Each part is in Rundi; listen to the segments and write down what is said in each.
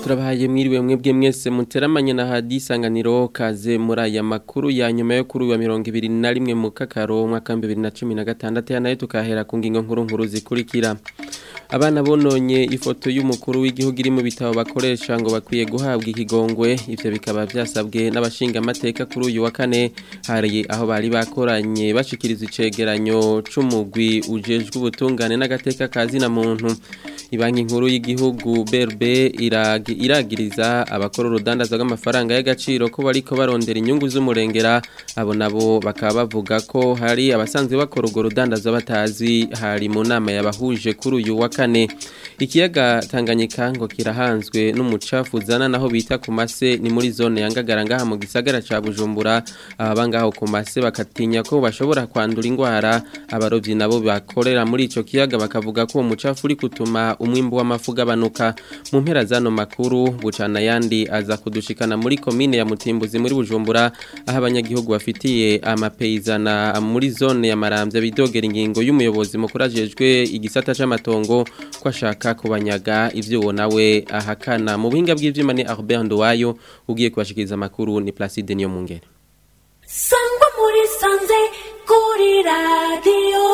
turabahaye mwiriwe mwebwe mwese muteramanye na hadi isanganiro kaze muri aya makuru ya nyuma yo kuri uwa mirongo ibiri na rimwe mu kakaro umwaka bibiri na cumi na gatandatu nayo tukahera ku ngingo nkuru nkuru zikurikira abana bononye ifoto y'umukuru w'igihugu iri mu bitabo bakoresha ngo bakwiye guhabwa ikigongwe ivyo bikaba vyasabwe n'abashinga amateka kuri uyu wa kane hari aho bari bakoranye bashikiriza icegeranyo c'umugwi ujejwe ubutungane n'agateka kazi na muntu ibanki nkuru y'igihugu BRB iragi iragiriza abakora urudandaza rw'amafaranga y'agaciro ko bariko barondera inyungu z'umurengera abo nabo bakaba bavuga ko hari abasanzwe bakora urwo rudandaza batazi hari mu nama yabahuje kuri uyu wa kane ikiyaga Tanganyika ngo kirahanzwe n'umucafu uzana naho bita ku mase ni muri zone ya Ngagara ngaha mu gisagara ca Bujumbura aba ngaho ku mase bakatinya ko bashobora kwandura indwara abarovyi nabo bakorera muri ico kiyaga bakavuga ko uwo mucafu uri kutuma umwimbu w'amafu ugabanuka mu mpera zano makuru bucana yandi aza kudushikana muri komine ya Mutimbuzi muri Bujumbura aho abanyagihugu bafitiye amapeyizana muri zone ya Maramvya bidogera ingingo y'umuyobozi mukuru ajejwe igisata c'amatongo ko ashaka kubanyaga ivyo nawe ahakana mu buhinga bw'ivyuma ni Albert Nduwayo ugiye kubashikiriza amakuru ni Placide niyo mungere sangwa muri sanze kuri radio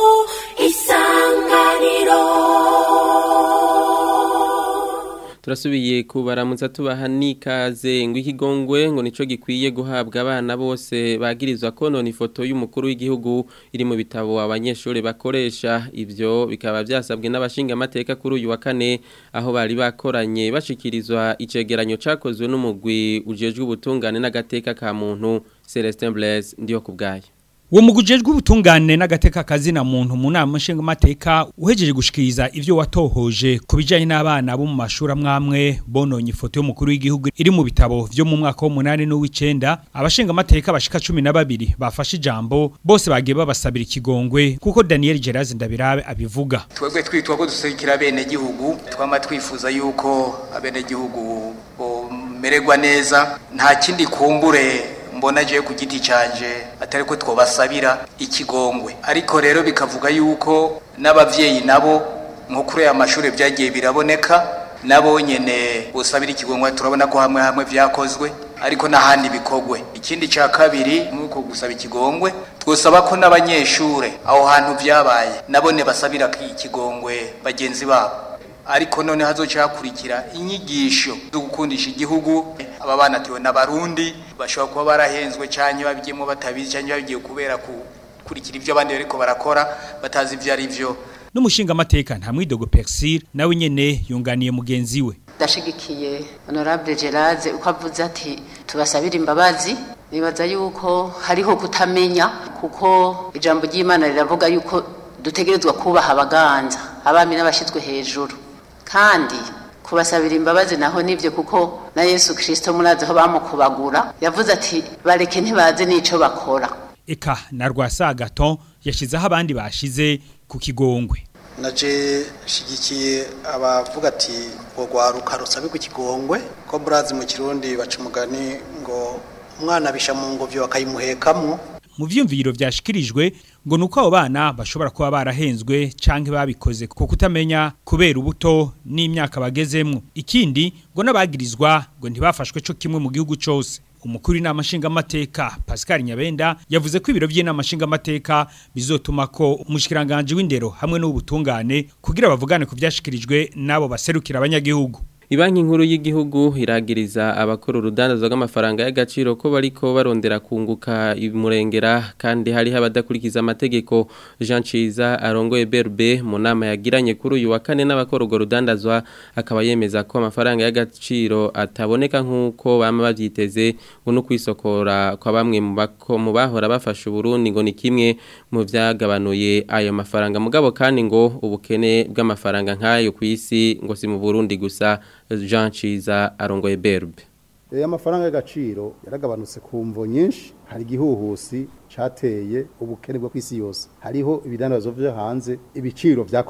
isanganiro turasubiye kubaramutsa tubaha n'ikaze ngo ikigongwe ngo nico gikwiye guhabwa abana bose bagirizwa konona ifoto y'umukuru w'igihugu iri mu bitabo abanyeshuri bakoresha ivyo bikaba vyasabwe n'abashinga amateka kuri uyu wa kane aho bari bakoranye bashikirizwa icegeranyo cakozwe n'umugwi ujejwe ubutungane n'agateka ka muntu Celestin Blaise ndiyo kubgaye Uwo mugujejwe ubutungane n'agateka kazina muntu mu nama nshinga mateka uhejeje gushikiriza ivyo watohoje kubijanye n'abana bo mu mashuri amwamwe bononye ifoto y'umukuru w'igihugu iri mu bitabo vyo mu mwaka wa 8 n'uw'icenda abashinga mateka bashika 12 bafashe ijambo bose bagiye babasabira ikigongwe kuko Daniel Gerazi ndabirabe abivuga twebwe twitwa ko duserukira bene gihugu twama twifuza yuko abene gihugu bomererwa neza nta kindi kumbure mbona je ku giti canje atari ko twobasabira ikigongwe ariko rero bikavuga yuko n'abavyeyi nabo nko kuri aya mashuri byagiye biraboneka nabo nyene busabira ikigongwe turabona ko hamwe hamwe vyakozwe ariko n'ahandi bikogwe ikindi ca kabiri nuko gusaba ikigongwe twosaba ko n'abanyeshure aho hantu vyabaye nabone basabira ikigongwe bagenzi babo ariko none hazoca hakurikira inyigisho zo gukundisha igihugu aba bana tiwe n'abarundi bashobora kuba barahenzwe cyane babigiyemo batabizi cyane babigiye kubera kurikira ibyo abandi bariko barakora batazi ibyo ari byo n'umushinga amateka nta mwidogo Persil nawe nyene yunganiye mugenzi we ndashigikiye honorable Geraze uko avuze ati tubasabira imbabazi nibaza yuko hariho kutamenya kuko ijambo ry'Imana riravuga yuko dutegerezwa kubaha abaganza abami n'abashizwe hejuru kandi kubasabira imbabazi naho nivyo kuko na Yesu Kristo murazi ho bamukubagura yavuze ati bareke ntibaze nico bakora eka na rwasagaton yashizeho abandi bashize ku kigongwe naje shigikiye abavuga ati ngo rwaruka rusabe ku kigongwe ko murazi mu kirundi baca umugani ngo umwana bisha mu ngobyo bakayimuhekamwo mu vyumviro vyashikirijwe ngo nuko abo bana bashobora kuba barahenzwe canke babikoze ko kutamenya kubera ubuto n'imyaka bagezemwo ikindi ngo nabagirizwa ngo ntibafashwe co kimwe mu gihugu cose umukuru inama nshingamateka Pascal Nyabenda yavuze ko ibiro by'inama nshingamateka bizotuma ko umushikiranganje w'indero hamwe n'ubutungane kugira bavugane ku vyashikirijwe nabo baserukira abanyagihugu Ibanki nkuru y'igihugu iragiriza abakora urudandazo rw'amafaranga y'agaciro ko bariko barondera kunguka imurengera kandi hari abadakurikiza amategeko Jean Ciza arongoye BRB mu nama yagiranye kuri uyu wa kane n'abakora urwo rudandazwa akaba yemeza ko amafaranga y'agaciro ataboneka nk'uko bama bavyiteze ngo no kwisokora kwa bamwe mu bahora bafasha Burundi ngo ni kimwe mu vyagabanuye ayo mafaranga mugabo kandi ngo ubukene bw'amafaranga nk'ayo ku isi ngo si mu Burundi gusa Jean Ciza arongoye berbe Aya mafaranga y'agaciro yaragabanutse ku mvo nyinshi hari igihuhusi cateye ubukene bwo kwisi yose hariho ibidandazo vyo hanze ibiciro vyakorotse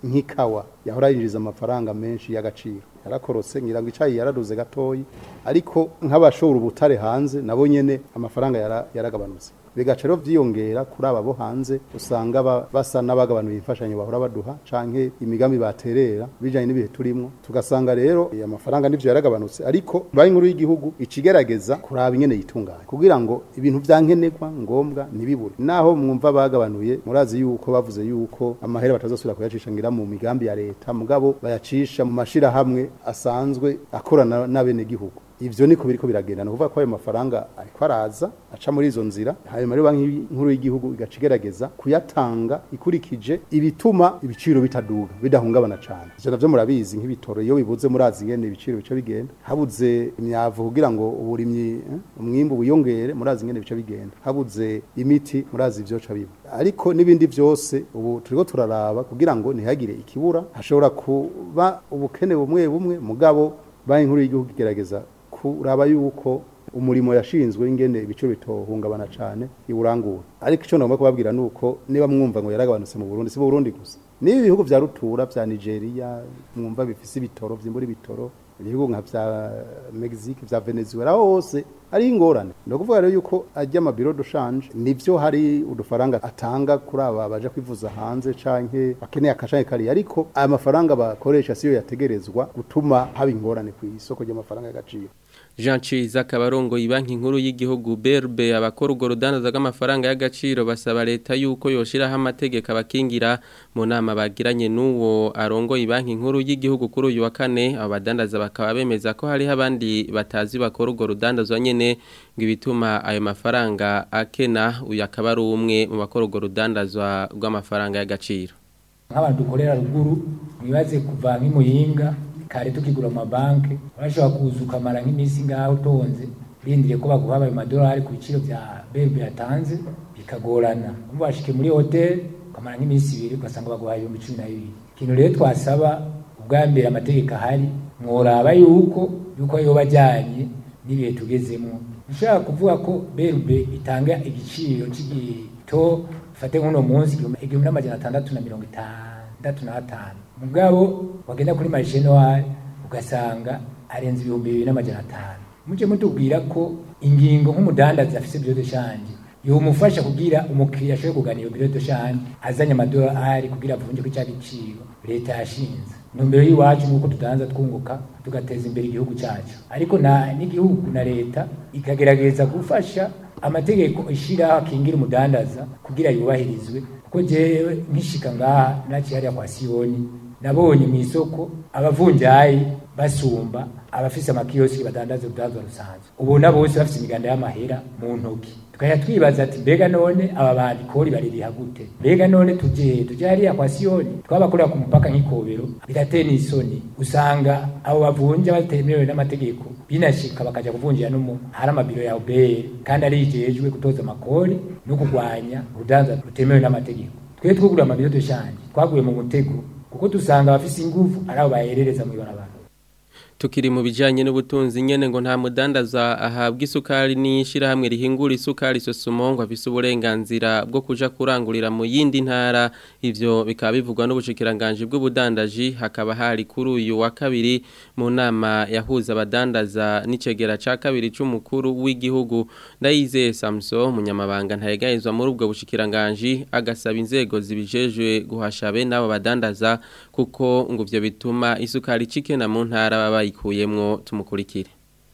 nk'ikawa yahora yinjiza amafaranga menshi y'agaciro yarakorotse ngira ngo icayi yaraduze gatoyi ariko nk'abashora ubutare hanze nabo nyene amafaranga yara- yaragabanutse bigaca rero vyiyongera kuri aba bo hanze usanga ba- basa n'abagabanuye imfashanyo bahora baduha canke imigambi baterera bijanye n'ibihe turimwo tugasanga rero aya mafaranga nivyo yaragabanutse ariko banki nkuru y'igihugu ikigerageza kuraba ingene yitunganya kugira ngo ibintu vyankenerwa ngombwa ntibibure naho mwumva bagabanuye murazi yuko bavuze yuko amahera batazosubira kuyacisha ngira mu migambi ya leta mugabo bayacisha mu mashirahamwe asanzwe akorana n'abenegihugu ivyo niko biriko biragenda no kuvuga ko ayo mafaranga ariko araza aca muri izo nzira hanyuma rero banki nkuru y'igihugu igaca igerageza kuyatanga ikurikije ibituma ibiciro bitaduga bidahungabana cane ivyo navyo murabizi nk'ibitoro iyo bibuze murazi ingene ibiciro bica bigenda habuze imyavu kugira ngo uburimyi eh, umwimbu wiyongere murazi ingene bica bigenda habuze imiti murazi ivyo ca biba ariko n'ibindi vyose ubu turiko turaraba kugira ngo ntihagire ikibura hashobora kuba ubukene bumwe bumwe mugabo banki nkuru y'igihugu igerageza kuraba yuko umurimo yashinzwe ingene ibiciro bitohungabana cane iburangura ariko ico nagomba kubabwira nuko niba mwumva ngo yaragabanutse mu Burundi si mu Burundi gusa niba ibihugu vya rutura vya Nigeria mwumva bifise ibitoro vyimbura ibitoro ibihugu nka vya Mexique vya Venezuela hose ari ingorane no kuvuga rero yuko ajya amabiro dushanje nivyo hari udufaranga atanga kuri aba baje kwivuza hanze canke bakeneye akashanye kari ariko aya mafaranga bakoresha siyo yategerezwa gutuma haba ingorane ku isoko ry'amafaranga y'agaciro Jean Ciza Kabarongo ibanki nkuru y'igihugu BRB abakora urwo rudandaza rw'amafaranga y'agaciro basaba leta yuko yoshiraho amategeko abakingira mu nama bagiranye n'uwo arongo ibanki nkuru y'igihugu kuri uyu wa kane abo badandaza bakaba bemeza ko hariho abandi batazi bakora urwo rudandazwa nyene ngo ibituma ayo mafaranga akena uyu akaba ari umwe mu bakora urwo rudandazwa rw'amafaranga y'agaciro nk'abantu dukorera ruguru mwibaze kuva nk'imuyinga kare tukigura mu mabanki urashobora kuza ukamara nk'iminsi ngaho utonze urindiriye ko baguha ayo madolari ku biciro bya bebe yatanze bikagorana umva washike muri hoteli ukamara nk'iminsi ibiri ugasanga baguha ibihumbi cumi na bibiri ikintu rero twasaba ubwa mbere amategeko ahari mworaba yuko yuko yoba ajyanye n'ibihe tugezemo ushobora kuvuga ko berube itanga igiciro cy'igito fate nk'uno munsi igihumbi n'amajana atandatu na mirongo itandatu n'atanu mugabo wagenda kuri marishenwari ugasanga arenze ibihumbi bibiri n'amajana atanu mujye mutubwira ko ingingo nk'umudandazi afise biro de shanje yomufasha kugira umukiriya ashobore kugana iyo biro de shanje azanye amadolari kugira avunje ko cya giciro leta yashinze intumbero y'iwacu ni uko tudanza twunguka tugateza imbere igihugu cyacu ariko na n'igihugu na leta ikagerageza gufasha amategeko ishiraho akingira umudandaza kugira yubahirizwe kuko jewe nkishika ngaha naciye hariya kwa siyoni nabonye mu isoko abavunjayi basumba abafise amakiyosiki badandaza urudandazwa rusanzwe ubona bose bafise imiganda y'amahera mu ntoki tukajya twibaza ati mbega none aba bantu ikori baririha gute mbega none tuje tuje hariya kwa siyoni twabakorera ku mupaka nk'ikobero birateye n'isoni usanga abo bavunja batemerewe n'amategeko binashika bakaja kuvunjira no mu hari amabiro ya ubere kandi arijejwe gutoza amakori no kurwanya urudanza rutemewe n'amategeko twe twugura amabiro dushanje twaguye mu mutego kuko dusanga abafise ingufu ari abo baherereza mu ibarabara tukiri mu bijanye n'ubutunzi nyene ngo nta mudandaza ahabwa isukari n'ishirahamwe rihingura isukari sosumo ngo afise uburenganzira bwo kuja kurangurira mu yindi ntara ivyo bikaba bivugwa n'ubushikiranganje bw'ubudandaji hakaba hari kuri uyu wa kabiri mu nama yahuza abadandaza n'icegera ca kabiri c'umukuru w'igihugu ndayizeye Samson munyamabanga ntayegayezwa muri ubwo bushikiranganje agasaba inzego zibijejwe guhasha be n'abo badandaza kuko ngo ivyo bituma isukari cikena mu ntara baba bayikuyemwo tumukurikire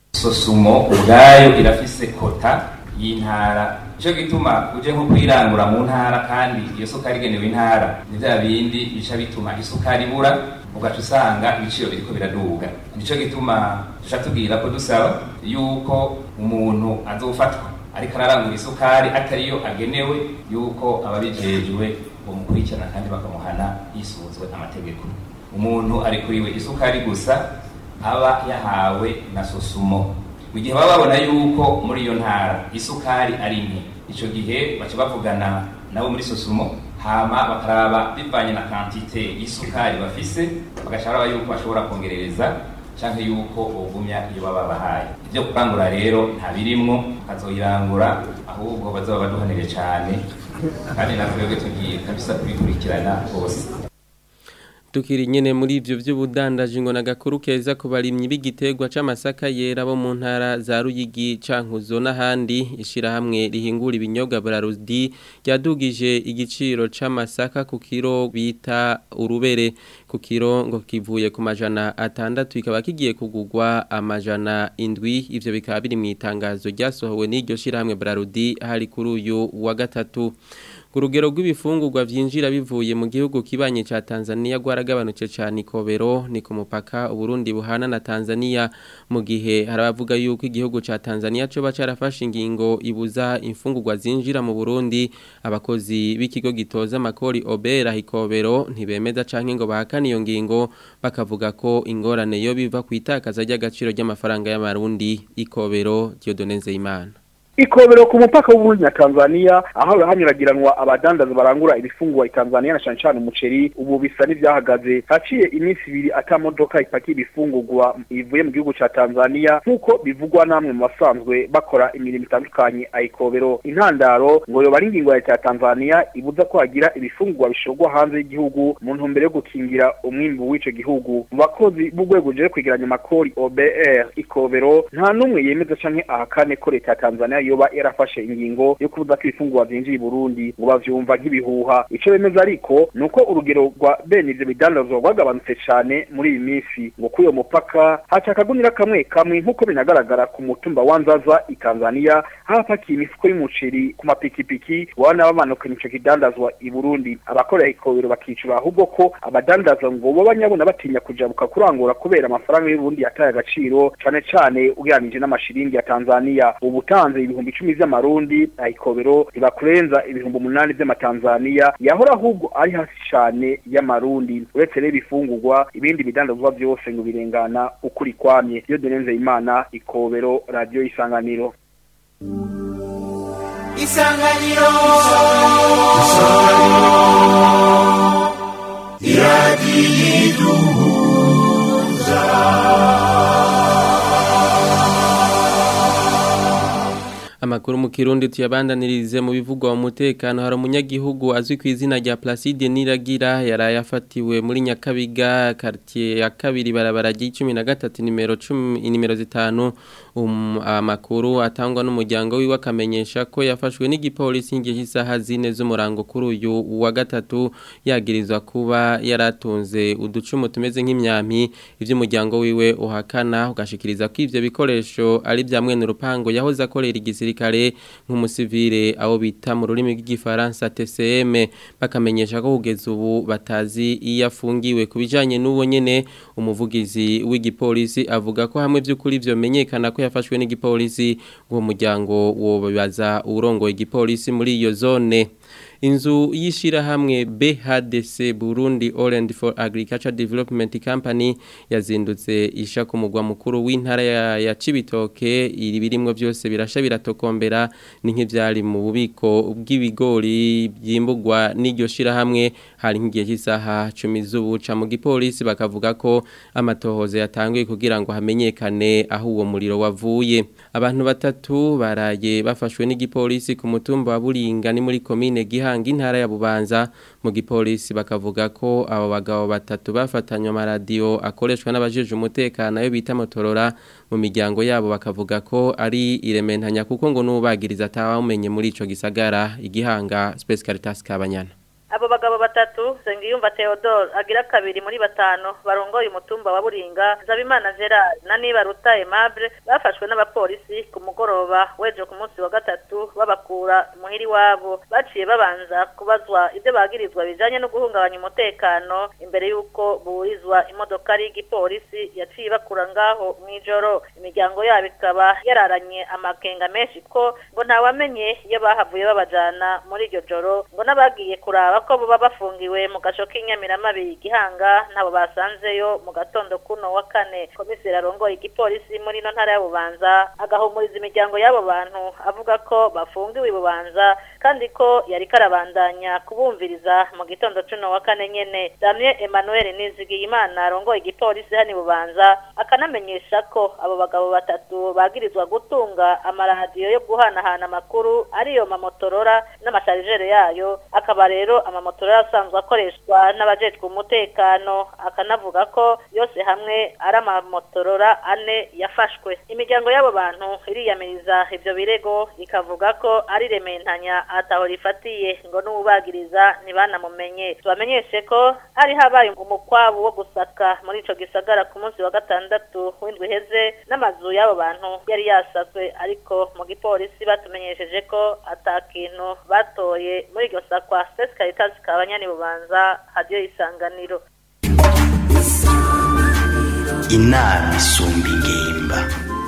sosumo ubwayo irafise kota y'intara ico gituma uje nko kwirangura mu ntara kandi iyo sukari igenewe intara ni vya bindi bica bituma isukari ibura ugaca usanga ibiciro biriko biraduga nico gituma duca tubwira ko dusaba yuko umuntu azofatwa ariko ararangura isukari atariyo agenewe yuko ababijejwe bamukurikirana kandi bakamuhana yisunzwe amategeko umuntu arikuriwe isukari gusa aba yahawe na sosumo mu gihe baba babona yuko muri iyo ntara isukari ari nke icyo gihe baca bavugana nabo muri sosumo hama bakaraba bivanye na kantite y'isukari bafise bagaca baraba yuko bashobora kongerereza canke yuko bogumya iyo baba bahaye ibyo kurangura rero nta birimwo bazoyirangura ahubwo bazoba baduhanire cane kandi natwebwe tugiye kabisa kubikurikirana rwose Tukiri nyene muri ivyo vy'ubudandaji ngo nagakuru keza ku barimyi b'igiterwa c'amasaka yera bo mu ntara za Ruyigi cankuzo n'ahandi ishirahamwe rihingura ibinyobwa Brarudi ryadugije igiciro c'amasaka ku kiro bita urubere ku kiro ngo kivuye ku majana atandatu ikaba kigiye kugugwa amajana indwi ivyo bikaba biri mu itangazo ryasohowe n'iryo shirahamwe Brarudi hari kuri uyu wa gatatu urugero rw'ibifungurwa vyinjira bivuye mu gihugu kibanye ca Tanzania gwaragabanutse cyane ikobero ni ku mupaka Burundi buhana na Tanzania mu gihe harabavuga yuko igihugu ca Tanzania cyo bacarafashe ingingo ibuza imfungurwa zinjira mu Burundi abakozi b'ikigo gitoza makori obera ikobero ntibemeza canke ngo bahakana iyo ngingo bakavuga ko ingorane yo biva kwitakaza ry'agaciro ry'amafaranga y'amarundi ikobero Dieudonne Nzeyimana ikobero ku mupaka w'uburundi na tanzania aho hanyuragiranwa abadandaza barangura ibifungwa i tanzania na cane cane umuceri ubu bisa n'ivyahagaze haciye iminsi ibiri ata modoka ipakiye ibifungurwa ivuye mu gihugu ca tanzania nk'uko bivugwa namwe mu basanzwe bakora imirimo itandukanye ayikobero intandaro ngo yoba ari ingingo ya leta ya tanzania ibuza ko hagira ibifungurwa bishorwa hanze y'igihugu mu ntumbero yo gukingira umwimbu w'ico gihugu mu bakozi b'urwego ruje kwegeranya amakori obr ikobero nta n'umwe yemeza canke ahakane ko leta ya tanzania yoba yarafashe ingingo yo kubuza ko ibifungurwa vyinjira i Burundi ngo bavyumva nk'ibihuha ico bemeza ariko nuko urugero rwa bene ivyo bidandazwa rwagabanutse cane muri iyi minsi ngo kuri uyo mupaka haca akagunira kamwe kamwe nk'uko binagaragara ku mutumba wa Nzaza i Tanzania hapakiye imifuko y'umuceri ku mapikipiki wana bamanukana ico kidandazwa i Burundi abakorera ikobero bakicura ahubwo ko abadandaza ngo bo banyabona batinya kujabuka kurangura kubera amafaranga y'u Burundi yataye agaciro cane cane ugeranije n'amashiringi ya Tanzania ubutanze ibihumbi icumi vy'amarundi ayikobero ibakurenza ibihumbi umunani vy'amatanzania yahora ahubwo ari hasi cane y'amarundi uretse rero ibifungurwa ibindi bidandazwa vyose ngo birengana ukuri kwamye iyo donenze imana ikobero radio isanganiro isanganiro Amakuru mu Kirundi tuyabandanirize mu bivugwa mu mutekano hari umunyagihugu azwi ku izina rya Placide Niragira yarayafatiwe muri Nyakabiga quartier ya kabiri barabara G13 nimero 10 nimero zitanu um, amakuru atangwa n'umuryango wiwe akamenyesha ko yafashwe n'igipolisi ngiye isaha zine z'umurango kuri uyu wa gatatu yagirizwa kuba yaratunze uducumu tumeze nk'imyampi ivy'umuryango wiwe uhakana ugashikiriza ko ivyo bikoresho ari bya mwene urupango yahoze akorera igisirikare nk'umusivile aho bita mu rurimi rw'igifaransa TCM bakamenyesha ko kugeza ubu batazi iyo afungiwe kubijanye n'uwo nyene umuvugizi w'igipolisi avuga ko hamwe by'ukuri vyomenyekana ko yafashwe n'igipolisi uwo muryango wobaza urongoye igipolisi muri iyo zone inzu y'ishirahamwe BHDC Burundi Orange for Agriculture Development Company yazindutse isha ku mugwa mukuru w'intara ya, ya Cibitoke iri birimwe byose birasha biratokombera ni nk'ivyari mu bubiko bw'ibigori byimbugwa n'iryo shirahamwe hari nk'igihe cy'isaha 10 z'ubuca mu gipolisi bakavuga ko amatohoze yatanguye kugira ngo hamenyekane aho uwo muriro wavuye abantu batatu baraye bafashwe n'igipolisi ku mutumba wa Buringa ni muri commune Gihanga intara ya Bubanza mu gipolisi bakavuga ko abo bagabo batatu bafatanywe amaradiyo akoreshwa n'abajeje umutekano yo bita motorora mu miryango yabo bakavuga ko ari irementanya kuko ngo n'ubagiriza atawumenye muri ico gisagara igihanga Space Caritas Kabanyana abo bagabo batatu Sengiyumva Theodore agira kabiri muri batanu barongoye umutumba wa Buringa Zabimana Gerard na Nibaruta Aimable bafashwe n'abapolisi ku mugoroba weje ku munsi wa gatatu babakura muhiri wabo baciye babanza kubazwa ibyo bagirizwa bijanye no guhungabanya umutekano imbere yuko burizwa imodoka ari igipolisi yaciye bakura ngaho mwijoro imiryango yabo ikaba yararanye amakenga menshi ko ngo ntawamenye iyo bahavuye babajana muri iryo joro ngo n'abagiye kuraba ko buba bafungiwe mu gasho k'inyamiramabi gihanga ntabo basanzeyo mu gatondo kuno wa kane komiseri arongoye igipolisi muri ino ntara ya bubanza agahumuriza imiryango y'abo bantu avuga ko bafungiwe bubanza kandi ko yari karabandanya kubumviriza mu gitondo cuno wa kane nyene Damien Emmanuel Nizigiyimana arongoye igipolisi hani bubanza akanamenyesha ko abo bagabo batatu bagirizwa gutunga amaradiyo yo guhanahana amakuru ariyo mamotorora n'amasharijere yayo akaba rero amamotora asanzwe akoreshwa n'abajejwe umutekano akanavuga ko yose hamwe ari amamotorora ane yafashwe imiryango y'abo bantu iriyamiriza ivyo birego ikavuga ko ari rementanya ataho rifatiye ngo n'ubagiriza ntibanamumenye tubamenyeshe ko hari habaye umukwabu wo gusaka muri ico gisagara ku munsi wa gatandatu w'indwi iheze n'amazu y'abo bantu yari yasazwe ariko mu gipolisi batumenyesheje ko ata kintu batoye muri iryo sakwa Sesi Caritas kabanyani bubanza hadiyo isanganiro inama isumba ingimba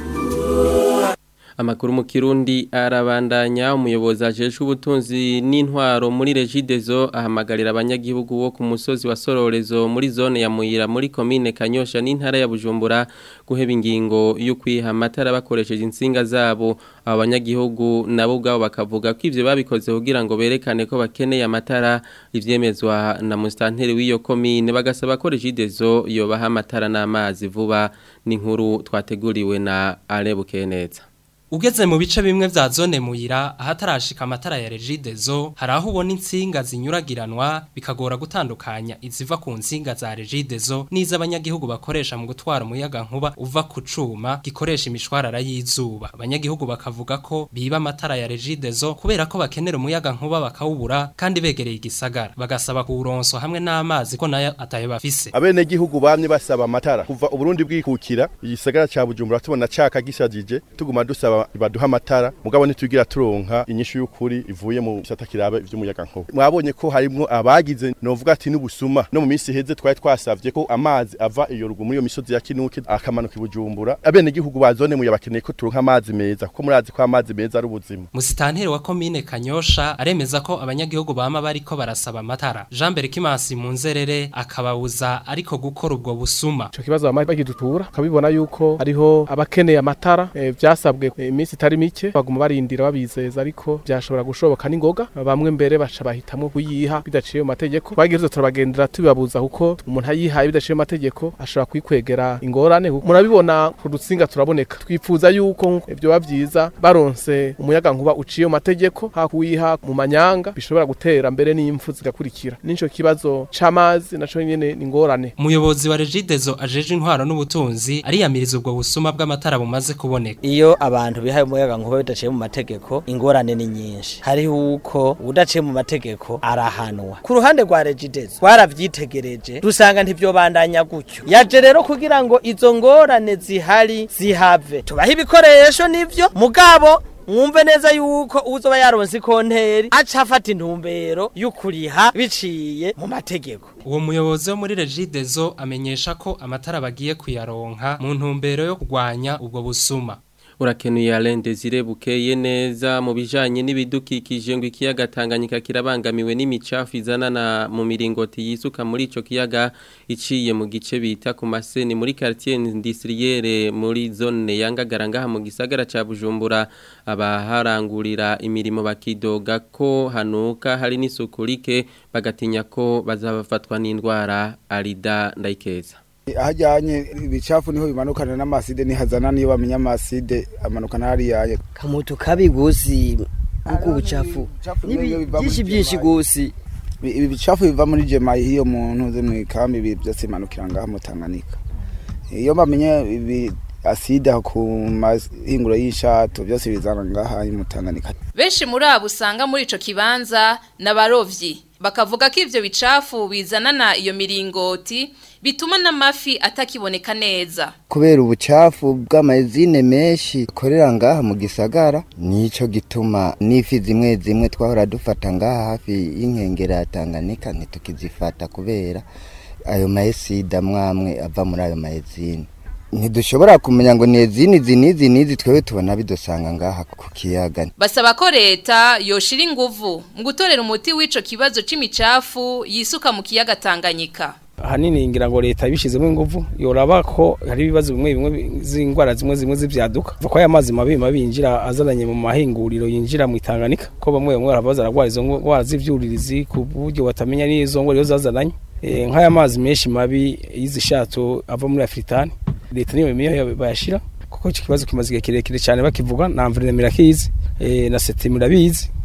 Amakuru mu Kirundi arabandanya umuyobozi ajejwe ubutunzi n'intwaro muri Regidezo ahamagarira abanyagihugu bo ku musozi wa Sororezo muri zone ya Muyira muri commune Kanyosha n'intara ya Bujumbura guheba ingingo yo kwiha amatara bakoresheje insinga zabo abo banyagihugu nabo ubwabo bakavuga ko ivyo babikoze kugira ngo berekane ko bakeneye amatara ivyemezwa na mustanteri w'iyo commune bagasaba ko Regidezo yobaha amatara n'amazi vuba n'inkuru twateguriwe na Arebukeneza Ugeze mu bice bimwe vya zone muyira ahatarashika amatara ya Regidezo hari aho ubona insinga zinyuragiranwa bikagora gutandukanya iziva ku nsinga za Regidezo n'iza abanyagihugu bakoresha mu gutwara umuyaga nkuba uva ku cuma gikoresha imishwarara y'izuba abanyagihugu bakavuga ko biba amatara ya Regidezo kubera ko bakenera umuyaga nkuba bakawubura kandi begereye igisagara bagasaba kuwuronso hamwe n'amazi ko nayo atayo bafise abene gihugu bamye basaba amatara kuva uburundi bwikukira igisagara ca Bujumbura tubona caka gishajije tuguma dusaba baduha amatara mugabo ntitugira turonka inyishu y'ukuri ivuye mu gisata kirabe ivy'umuyaga nkuba mwabonye ko harimwo abagize novuga ati n'ubusuma no mu minsi heze twari twasavye ko amazi ava iyo rugu muri iyo misozi ya Kinuke akamanuka ibujumbura abene gihugu bazone mu yabakeneye ko turonka amazi meza kuko murazi ko amazi meza ari ubuzima Musitanteri wa commune Kanyosha aremeza ko abanyagihugu bama bariko barasaba amatara Jean Berkimansi mu nzerere akababuza ariko gukora ubwo busuma ico kibazo bamaze bakidutura kabibona yuko hariho abakeneye amatara e, vyasabwe e, iminsi itari mike baguma barindira babizeza ariko byashobora gushoboka n'ingoga bamwe mbere baca bahitamwo kuyiha bidaciye mu mategeko twagize turabagendera tubibabuza kuko umuntu ayihaye bidaciye mu mategeko ashobora kwikwegera ingorane murabibona ku rutsinga turaboneka twifuza yuko ibyo bavyiza baronse umuyaga nkuba uciye mu mategeko hakuyiha mu manyanga bishobora gutera mbere n'impfu zigakurikira nico kibazo c'amazi naco nyene ni ingorane umuyobozi wa Regidezo ajeje intwaro n'ubutunzi ariyamiriza ubwo busuma bw'amatara bumaze kuboneka iyo abantu bihaye umuyaga nkuba bidaciye mu mategeko ingorane ni nyinshi hariho uko udaciye mu mategeko arahanwa ku ruhande rwa Regidezo twaravyitegereje dusanga ntivyobandanya gutyo yaje rero kugira ngo izo ngorane zihari zihave tubaha ibikoresho nivyo mugabo mwumve neza yuko uzoba yaronse ikonteri aca afata intumbero y'ukuriha biciye mu mategeko uwo muyobozi wo muri Regidezo amenyesha ko amatara bagiye kuyaronka mu ntumbero yo kurwanya ubwo busuma urakenuye Alain Desire bukeye neza mu bijanye n'ibidukikije ngo ikiyaga Tanganyika kirabangamiwe n'imicafu izanana mu miringoti yisuka muri ico kiyaga iciye mu gice bita ku maseni muri quartier industrielle muri zone yangagara ngaha mu gisagara ca Bujumbura abaharangurira imirimo bakidoga ko hanuka hari n'isuku rike bagatinya ko bazabafatwa n'indwara arida ndayikeza ahajyanye ibicafu niho bimanukana n'amaside nihazana niyo bamenya amaside amanukana hariya kamoto kabi gusi kuko ubucafu byinshi byinshi gusi ibi bicafu biva muri jema hiyo muntu ze mu ikambi ibi byose bimanukira ngaha mu Tanganyika iyo bamenye ibi aside ku mahinguro y'ishato byose bizana ngaha mu Tanganyika benshi muri abo usanga muri ico kibanza n'abarovyi bakavuga ko ivyo bicafu bizanana iyo miringoti bituma n'amafi atakiboneka neza kubera ubucafu bw'amazine menshi korera ngaha mu gisagara nico gituma n'ifi zimwe zimwe twahora dufata ngaha hafi y'inkengera ya Tanganyika ntitukizifata kubera ayo maesida mwamwe ava muri ayo maezine ntidushobora kumenya ngo nezini izi n'izi n'izi twebwe tubona bidusanga ngaha ku kiyaga basaba ko leta yoshira inguvu mu gutorera umuti w'ico kibazo c'imicafu yisuka mu kiyaga Tanganyika ahanini ngira ngo leta ibishizemo ingufu yoraba ko hari ibibazo bimwe bimwe z'indwara zimwe zimwe z'ivyaduka ko aya mazi mabi mabi yinjira azananye mu mahinguriro yinjira mu Tanganyika ko bamwe bamwe barabaza aragwara izo ndwara z'ivyuririzi ku buryo batamenya n'izo ngwara iyo zazananye nk'aya mazi menshi mabi y'izishato ava muri Afritani leta niyo miyo bayashira kuko iki kibazo kimaze igihe kirekire cyane bakivuga na environnement irakizi na seti murabizi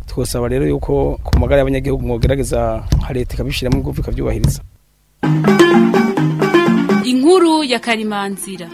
twosaba rero yuko ku magara y'abanyagihugu mwogerageza nka leta ikabishyiramo ingufu ikabyubahiriza inkuru ya karimanzira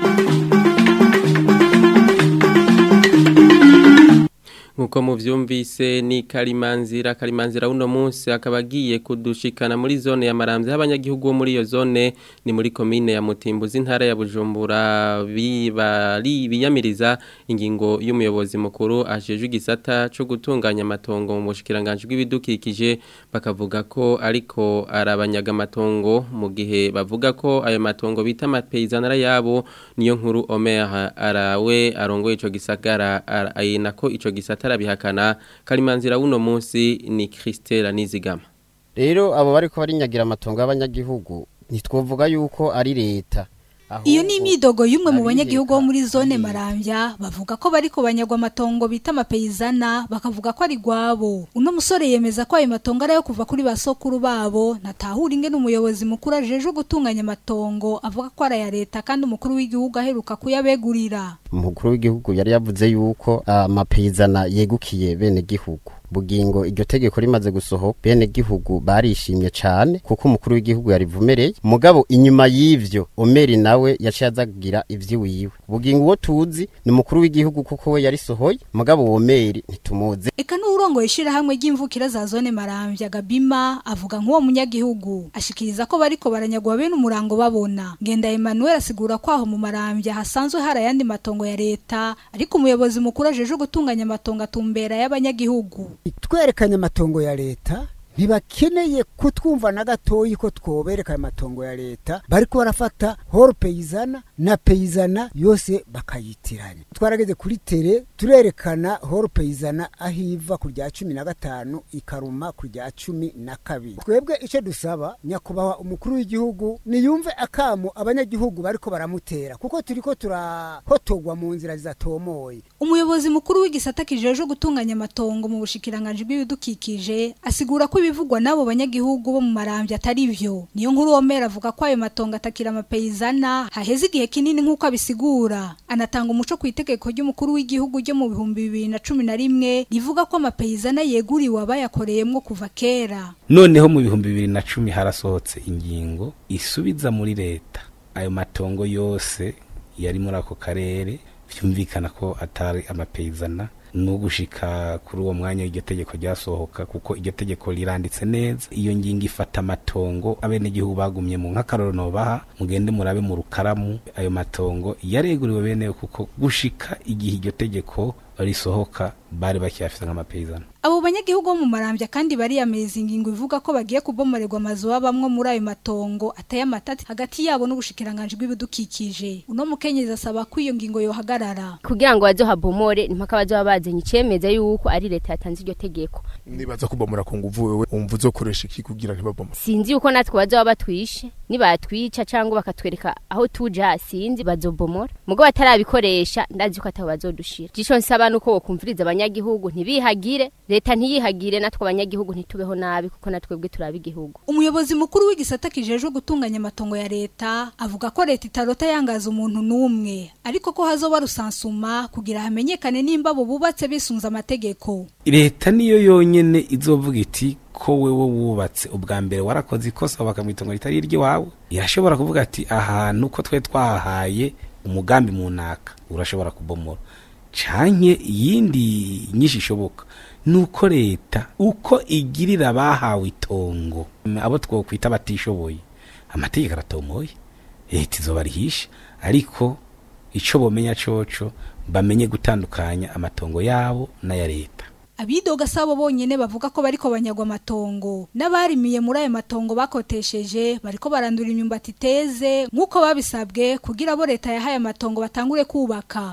nkuko muvyumvise ni karimanzira karimanzira uno munsi akaba agiye kudushikana muri zone ya Maramvya abanyagihugu bo muri iyo zone ni muri commune ya Mutimbuzi intara ya Bujumbura bibari biyamiriza ingingo y'umuyobozi mukuru ajeje igisata cyo gutunganya amatongo mu bushikiranganje bw'ibidukikije bakavuga ko ariko arabanyaga amatongo mu gihe bavuga ko ayo matongo bita amapeyizanara yabo niyo nkuru Omer arawe arongoye ico gisagara ayina ko ico gisata arabihakana karimanzira uno munsi ni Christela Nizigama rero abo bariko barinyagira amatongo y'abanyagihugu ntitwovuga yuko ari leta Iyo ni imyidogo y'umwe mu banyagihugu bo muri zone Maramvya bavuga ko bariko banyagwa amatongo bita amapeyizana bakavuga ko ari gwabo. Uno musore yemeza ko ayo matongo ari ayo kuva kuri basokuru babo natahura ingene umuyobozi mukuru ajeje gutunganya amatongo avuga ko ari aya leta kandi umukuru w'igihugu aheruka kuyabegurira. umukuru w'igihugu yari yavuze yuko amapeyizana yegukiye bene gihugu bugingo iryo tegeko rimaze gusohoka bene gihugu barishimye cyane kuko umukuru w'igihugu yarivumereye mugabo inyuma y'ivyo omeri nawe yaciye azagira ivy'iwiwe bugingo uwo tuzi ni umukuru w'igihugu kuko we yarisohoye mugabo uwo meri ntitumuzi Eka n'urongoye ishirahamwe ry'imvukira za zone Maramvya Gabima avuga nk'uwo munyagihugu ashikiriza ko bariko baranyagwa bene umurango babona ngenda Emmanuel asigura ko aho mu Maramvya hasanzwe hari ayandi matongo ya leta ariko umuyobozi mukuru ajeje gutunganya amatongo atumbera y'abanyagihugu twerekanye amatongo ya leta ntibakeneye kutwumva na gatoyi ko twobereka ayo matongo ya leta bariko barafata horo peyizana na peyizana yose bakayitiranya twarageze kuri tere turerekana horo peyizana aho iva ku rya cumi na gatanu ikaruma ku rya cumi na kabiri twebwe icyo dusaba nyakubahwa umukuru w'igihugu niyumve akamo abanyagihugu bariko baramutera kuko turiko turahotogwa mu nzira zidatomoye Umuyobozi mukuru w'igisata kijeje gutunganya amatongo mu bushikiranganje bw'ibidukikije asigura ko ibivugwa nabo banyagihugu bo mu maramvya atari vyo niyo nkuru Omer avuga ko ayo matongo atakira amapeyizana haheze igihe kinini nk'uko abisigura anatanga umuco ku itegeko ry'umukuru w'igihugu ryo mu bihumbi bibiri na cumi na rimwe rivuga ko amapeyizana yeguriwe abayakoreyemwo kuva kera noneho mu bihumbi bibiri na cumi harasohotse ingingo isubiza muri leta ayo matongo yose yari muri ako karere byumvikana ko atari amapeyizana no gushika kuri uwo mwanya iryo tegeko ryasohoka kuko iryo tegeko riranditse neza iyo ngingo ifata amatongo abenegihugu bagumye mu nk'akaroro nobaha mugende murabe mu rukaramu ayo matongo yareguriwe bene kuko gushika igihe iryo tegeko risohoka bari bakiyafite nk'amapeyizana Abo banyagihugu bo mu marambya kandi bariyameza ingingo ivuga ko bagiye kubomorerwa amazu babamwe muri ayo matongo ateye amatati hagati yabo n'ubushikiranganje bw'ibidukikije uno mukenyezi asaba ko iyo ngingo yohagarara kugira ngo bazo habomore impaka bazo bazanye icemeza yuko ari leta yatanze iryo tegeko nibaza kubomora ku nguvu wewe umva uzokoresha iki kugira ntibabomore sinzi yuko natwe bazo batwishe nibatwica cyangwa bakatwereka aho tuja sinzi bazobomora mugo batarabikoresha ndazi ko atabo bazodushira jico nsaba nuko wokumviriza abanyagihugu ntibihagire leta ntiyihagire natwe abanyagihugu ntitubeho nabi kuko natwebwe turaba igihugu umuyobozi mukuru w'igisata kijejwe gutunganya amatongo ya leta avuga ko leta itarota yangaza umuntu n'umwe ariko ko hazoba rusansuma kugira hamenyekane nimba abo bubatse bisunza amategeko leta niyo yonyene izovuga iti ko wewe wubatse ubwa mbere warakoze ikosa bakamwita ngo ritari iry'iwawe irashobora kuvuga ati ahantu ko twe twahahaye umugambi mu naka urashobora kubomora canke iyindi nyinshi ishoboka nuko leta uko igirira abahawe itongo abo twokwita batishoboye amategeko aratomoye leta izoba rihisha ariko ico bomenya coco bamenye gutandukanya amatongo yabo n'aya leta abidoga sabo bonyene bavuga ko bariko banyagwa amatongo n'abarimiye muri ayo matongo bakotesheje bariko barandura imyumbati iteze nk'uko babisabwe kugira bo leta yahaye amatongo batangure kubaka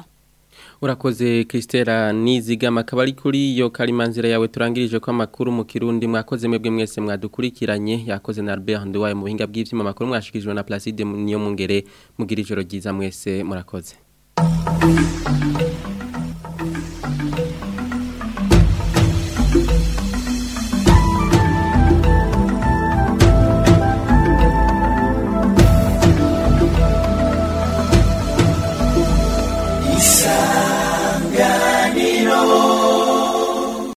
Urakoze Kristera Nizigama akaba ari kuri iyo karimanzira yawe turangirije ko amakuru mu Kirundi mwakoze mwebwe mwese mwadukurikiranye yakoze na Albert Nduwaye mu buhinga bw'ivyuma makuru mwashikijwe na Placide niyo mungere mugira ijoro ryiza mwese murakoze